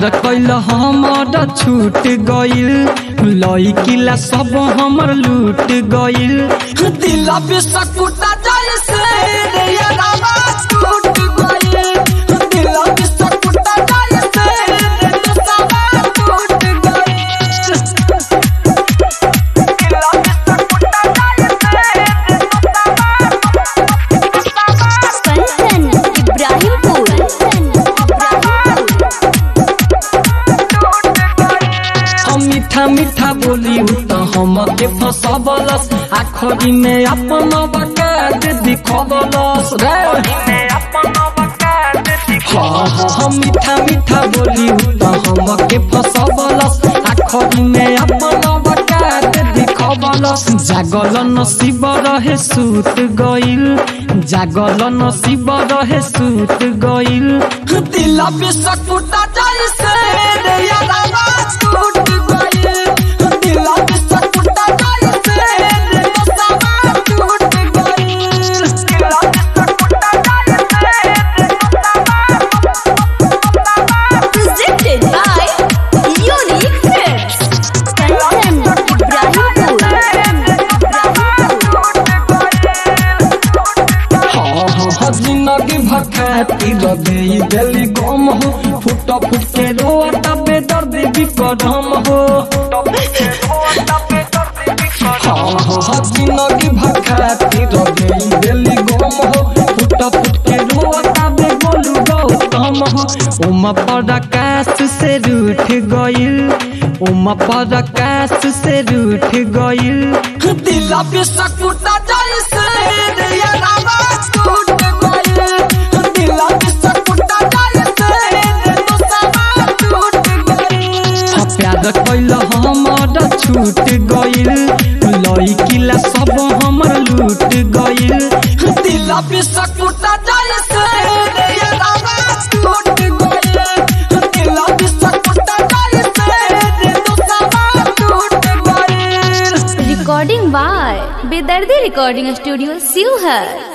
प्यार कैल हमर छूट गइल लइकिला सब हमर लूट गइल दिल बिस्कुटा जैसे रे यारावा टूट गइल दिल बिस्कुटा जैसे रे नसावा टूट गइल कंचन इब्राहिमपुर हम मीठा मीठा बोली त हम के फसबलस आखरी में अपन बकाद दिखबलस रे हाँ हाँ हम मीठा मीठा बोली त हम के फसबलस आखरी में अपन बकाद दिखबलस जागल नसीब रहे सूत गइल जागल नसीब रहे सूत गइल दिल बिस्कुटा जैसे रे यारावा टूट गइल दिल बिस्कुटा जैसे रे नसावा टूट गइल presented by Unique Films. Kanchan Ibrahimpur हाँ हाँ हाँ जिंदगी भखाती रगई दिली गम हो फुट फुट के रोता बेदर्द भी करम हो हाँ हाँ हाँ जिंदगी भखाती रगई दिली गम हो फुट फुट के रोता बे बोलू गौतम हो उमा पर आकाश से रूठ गइल उमा पर आकाश से रूठ गइल दिल बिस्कुटा जैसे रे यारावा टूट गइल दिल बिस्कुटा जैसे रे नसावा टूट गइल हाँ, प्यार कैल हमर छूट गइल लइकिला सब हमर लूट गइल दिल बिस्कुटा जैसे रे यारावा टूट गइल दिल बिस्कुटा जैसे रे नसावा टूट गइल recording by Bedardi recording studio सिवहर